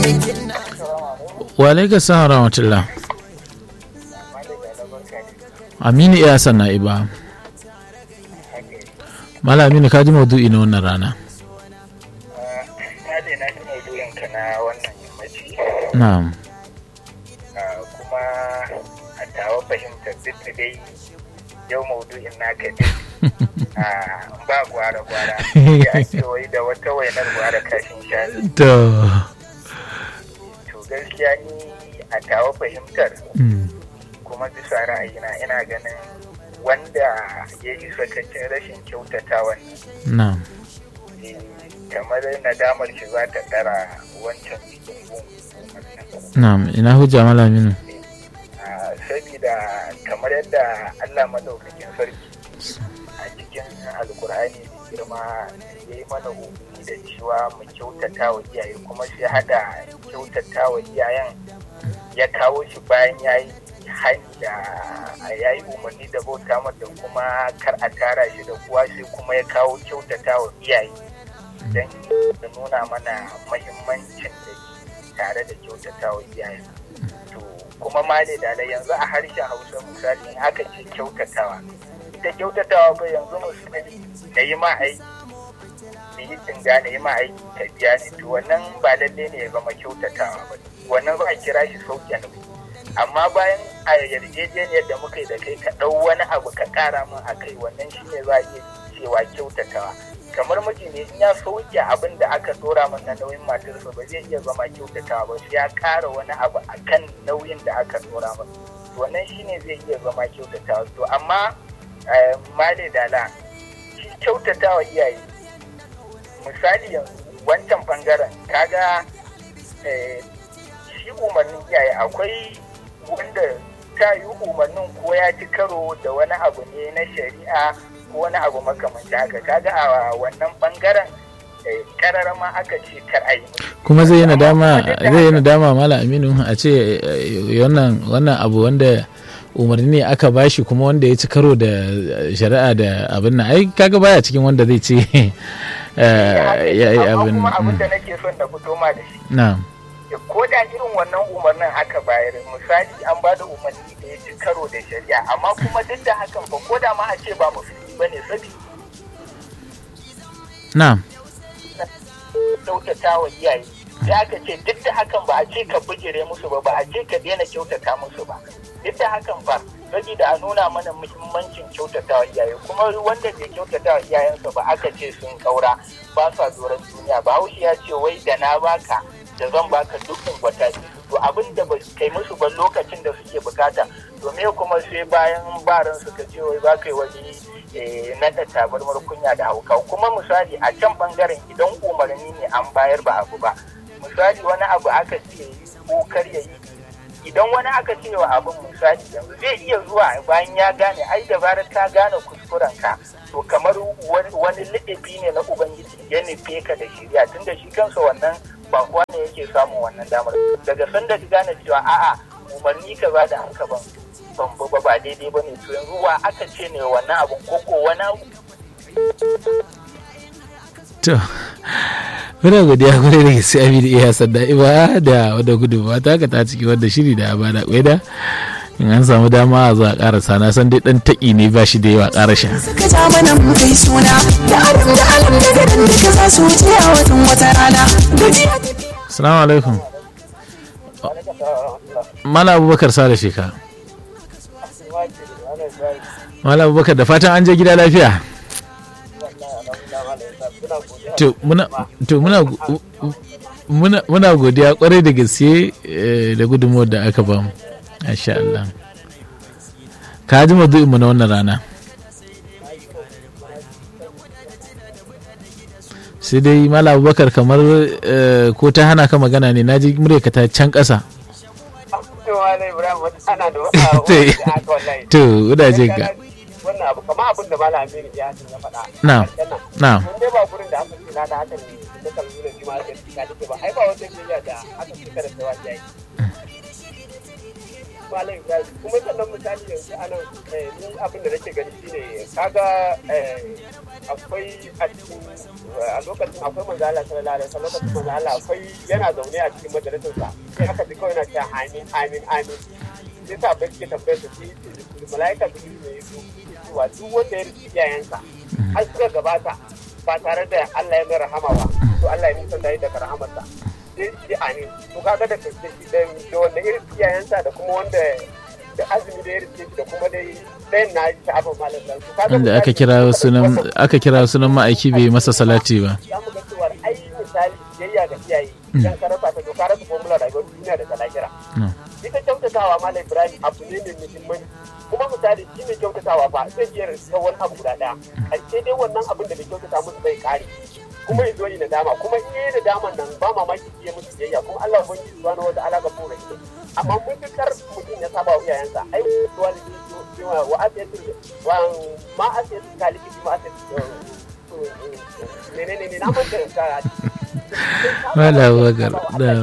wa alaika salam rahmatullah aminu iya sanna iba mala aminu ka ji maudu'i na wannan rana na je na ji maudu'inka na wannan yammaci na'am kuma a tawa fahimtar duk da dai yau maudu'in naka duk ba gwara-gwara ya ake wai da wata wainar gwara kashin shanu to to gaskiya ni a tawa fahimtar mm, kuma bisa ra'ayina ina ganin wanda ya yi sakacin rashin kyautatawan na'am eh, kamar nadamar shi za ta ɗara wancan bikin gun na'am ina hujja mala aminu Ah, sabida kamar yadda Allah madaukakin sarki a cikin alkur'ani da girma ya yi mana umarni da cewa mu kyautata wa iyaye kuma sai hada kyautata wa iyayen ya kawo shi bayan ya yi hani da ya yi umarni da bauta mata kuma kar a tara shi da kuwa sai kuma ya kawo kyautata wa iyaye don ya nuna mana mahimmancin da ke tare da kyautata wa iyaye to kuma ma da da yanzu a harshen hausa misali in aka ce kyautatawa ita kyautatawa ba yanzu misali na yi ma aiki da yi tinga na yi ma aiki ka biya ni to wannan ba lalle ne ya zama kyautatawa ba wannan za a kira shi sauke nauyi amma bayan a yarjejeniyar da muka yi da kai ka ɗau wani abu ka ƙara min a kai wannan shi ne za a iya cewa kyautatawa kamar miji ne in ya sauke abin da aka dora min na nauyin matarsa ba zai iya zama kyautatawa ba sai ya ƙara wani abu a kan nauyin da aka dora min wannan shi ne zai iya zama kyautatawa to amma eh, male dala shi kyautatawa iyaye misali yanzu wancan bangaren kaga eh, shi umarnin iyaye akwai wanda ta yi umarnin ko ya ci karo da wani abu ne na shari'a ko wani abu makamanci haka kaga a wannan bangaren eh, karara ma aka ce kar a yi kuma zai yi Amma nadama kuma duk da zai yi haka- nadama mala aminu a ce eh, wannan wannan abu wanda umarni ne aka bashi kuma wanda ya ci karo da eh, shari'a da abin nan ai kaga baya cikin wanda zai ce eh, ya yi amma abin kuma abin mm, da nake son na fito ma da shi na'am ko da irin wannan umarnin aka bayar misali an ba da umarni da ya ci karo da shari'a amma kuma duk da hakan fa ko da ma a ce ba musulmi bane sabi na'am kyautata wa iyaye sai aka ce duk da hakan ba a ce ka bijire musu ba ba a ce ka daina kyautata musu ba duk da hakan ba saboda a nuna mana muhimmancin kyautata wa iyaye kuma wanda bai kyautata wa iyayensa ba aka ce sun kaura ba sa doron duniya ba haushi ya ce wai da na baka da zan baka dukkan gwata to abin da ba kai musu ba lokacin da suke bukata to me kuma sai bayan baran suka ce wai ba kai wani eh, naɗa tabarmar kunya da hauka kuma misali a can bangaren idan umarni ne an bayar ba abu ba misali wani abu aka ce ko kar ya yi idan wani aka ce wa abin misali yanzu zai iya zuwa bayan ya gane ai da zarar ka gane kuskuren ka to kamar wani wani liɗafi ne na ubangiji ya nufe ka da shirya tunda shi kansa wannan ba kowa ne yake samun wannan damar daga sanda ka gane cewa a'a umarni ka ba da haka ban ban ba ba daidai ba ne to yanzu wa aka ce ne wannan abun ko ko wani abu to muna godiya kwarai da gaske aminu iya sanda iba da wadda gudunmawa ta ka ta ciki wadda shiri da ba da kwaida in an samu dama a zuwa karasa na san dai dan taƙi ne ba shi da yawa karashin suka ja mana mu kai suna da adam da alam da garin duka za su wuce a watan wata rana gajiya tafiya assalamu alaikum mala abubakar sale sheka mala abubakar da fatan an je gida lafiya to muna to muna muna muna godiya kwarai da gaske eh, da gudunmuwar da aka bamu masha Allah ka ji mazu'in mu na wannan rana sai dai mala abubakar kamar eh, ko ta hana ka magana ne na ji murya ta can ƙasa to ina jin ka wannan abu kamar abin da malam Aminu ya ya faɗa na na mun dai ba gurin da aka ce na da haka ne da kalmi da shi ma da shi ka dace ba ai ba wata biyayya da aka ce kada ta wajiya yi malam ibrahim kuma sannan misali yanzu a nan eh, ni abin da nake gani shine kaga eh, akwai a cikin a lokacin akwai manzo Allah sallallahu alaihi wasallam lokacin manzo Allah akwai yana zaune a cikin majalisarsa sai aka ji kawai yana cewa amin amin amin sai sa bai ke tambayar su shi malaika da ne ya zo cewa duk wanda ya rufe iyayensa har suka gabata ba tare da Allah ya mai rahama ba to Allah ya nisan da daga rahamarsa sai shi amin to kaga da da da wanda irin iyayensa da kuma wanda da azumi da ya rike shi da kuma dai ɗayan na ta abin malam dan su kaga inda aka kira sunan aka kira sunan ma'aiki bai masa salati ba za mu ga cewa ai misali biyayya ga iyaye idan ka rasa ta to ka rasa formula rayuwar duniya da ta lahira Mm. ita kyautatawa malam ibrahim abu ne mai muhimmanci kuma misali shi mai kyautatawa ba zai iya rasa wani abu guda daya ƙarshe dai wannan abin da bai kyautata musu zai kare kuma ya zo yi nadama kuma in yi nadaman nan ba mamaki iya musu biyayya kuma Allah ubangiji subhanahu wa ta'ala ga fura ita amma mutukar mutum ya saba wa iyayensa ai walidi wa wa asiyatu wa ma asiyatu kaliki ma asiyatu menene ne na manta ka Wala wagar, da.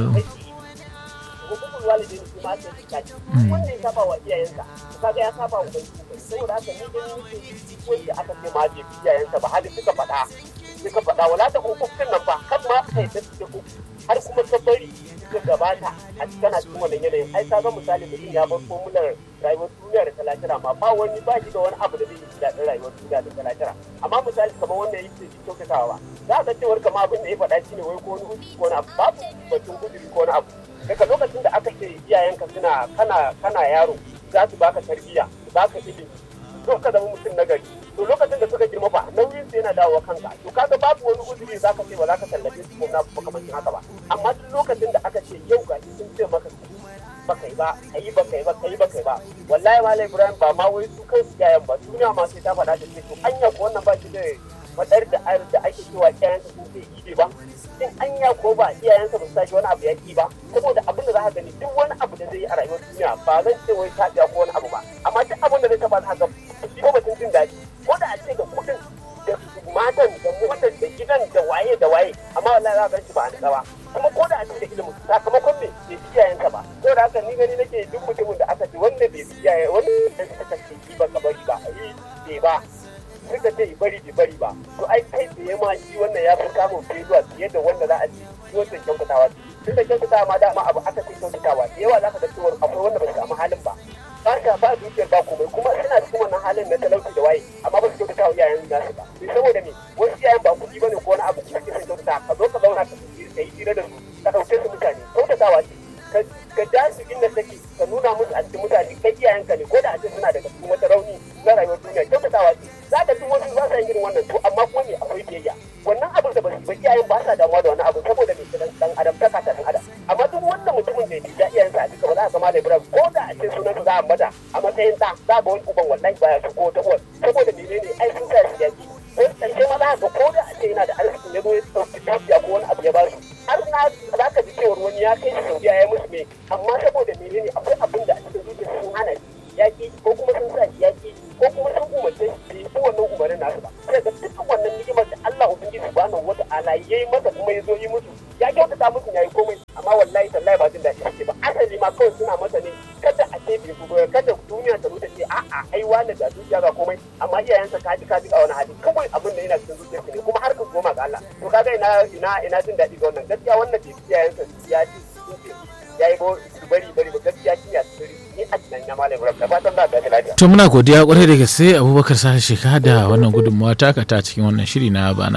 hukumar walidin su ma sai suka ci wanda ya saba wa iyayensa to kaga ya saba wa ubangiji saboda haka ni ganin nake wanda aka ce ma bai bi iyayensa ba hali suka faɗa suka faɗa wala ta hukumin nan ba kan ma kai da suke ku har kuma ta bari suka gabata a cikin a cikin wannan yanayin ai ka ga misali mutum ya bar formular rayuwar duniya da talakira ma ba wani ba shi da wani abu da zai yi daɗin rayuwar duniya da talakira amma misali kamar wanda ya yi kyautatawa za ka cewar kama abin da ya faɗa shi ne wai ko wani uji ko wani abu babu batun guduri ko wani abu daga lokacin da aka ce iyayenka suna kana kana yaro za su baka tarbiyya su baka ilimi to ka zama mutum na gari to lokacin da suka girma ba nauyin su yana dawowa kanka to kaga babu wani uzuri za ka ce ba za ka tallafe su ko na makamancin haka ba amma duk lokacin da aka ce yau ga sun ce maka ba kai ba kai ba kai ba kai ba kai ba wallahi malai ibrahim ba ma wai su kai iyayen ba duniya ma sai ta faɗa da ce to anya ko wannan ba shi da fadar da ayar da ake cewa iyayensa sun ce ide ba in anya ko ba iyayensa ba su tashi wani abu ya ki ba saboda abin da za ka gani duk wani abu da zai yi a rayuwar duniya ba zan ce wai ta ko wani abu ba amma duk abin da zai taba za ka shi ba batun jin daɗi ko da a ce da kuɗin da matan da motar da gidan da waye da waye amma wallahi za ka gan shi ba a nutsa ba kuma ko da a ce da ilimin sakamakon me bai fi iyayensa ba ko da haka ni gani nake duk mutumin da aka ce wanda bai fi iyaye wanda aka ce shi ba ka bari ba yi bai ba suka ce bari bai bari ba to ai kai tsaye ma shi wannan ya fi samun zuwa fiye da wanda za a ci shi wancan kyautatawa duk da kyautatawa ma dama abu aka fi kyautatawa da yawa za ka ga cewa akwai wanda ba su samu halin ba ba ka ba dukiyar ba komai kuma suna cikin wannan halin na talauci da waye amma ba su kyautata wa iyayen nasu ba sai saboda me wasu iyayen ba kuɗi bane ko wani abu kuma ke son kyautata ka zo ka zauna ka yi hira da su ka ɗauke su mutane kyautatawa ce ka ja su inda take ka nuna musu a cikin mutane kai iyayenka ne ko da a ce suna daga cikin wata rauni na rayuwar duniya kyautatawa ce za ka duk wasu za su irin wannan to amma kuma me akwai biyayya wannan abin da ba su iyayen ba sa damuwa da wani abu saboda me dan dan adam ta kasa dan adam amma duk wannan mutumin da ya iyayensa a duka ba za ka gama da ibrahim ko da a ce sunan za a mata a matsayin ɗa za ga wani uban wallahi baya su ko ta uwar saboda menene ai sun sa shi yaki ko ƙarshe ma za ka ko da a ce yana da arzikin ya zo ya ɗauki tafiya ko wani abu ya ba su har na za ka ji cewar wani ya kai shi saudiya ya musu me amma saboda menene akwai abin da a cikin zuciya sun hana shi yaki ko kuma sun sa shi yaki ko kuma sun umarce shi bai wannan umarnin nasu ba sai ga dukkan wannan ni'imar da Allah ubangiji subhanahu wata'ala yayi masa kuma ya zo yi musu ya kyautata musu yayi komai amma wallahi tallahi ba jin daɗi suke ba asali ma kawai suna masa ne kada a ce bai bugo kada duniya ta nuna ce a'a ai wani da dukiya ba komai amma iyayensa ka ji ka ji a wani hali kawai abin da yana cikin zuciyarsa ne kuma har ka goma ga Allah to kaga ina ina ina jin daɗi ga wannan gaskiya wannan bai iyayensa ya ji sun ce ya yi bari bari ba gaskiya shi ya tsiri ni a tunan ya malam rabta fatan za ka ga lafiya to muna godiya kwarai da gaske abubakar sa sheka da wannan gudunmawa taka ta cikin wannan shiri na bana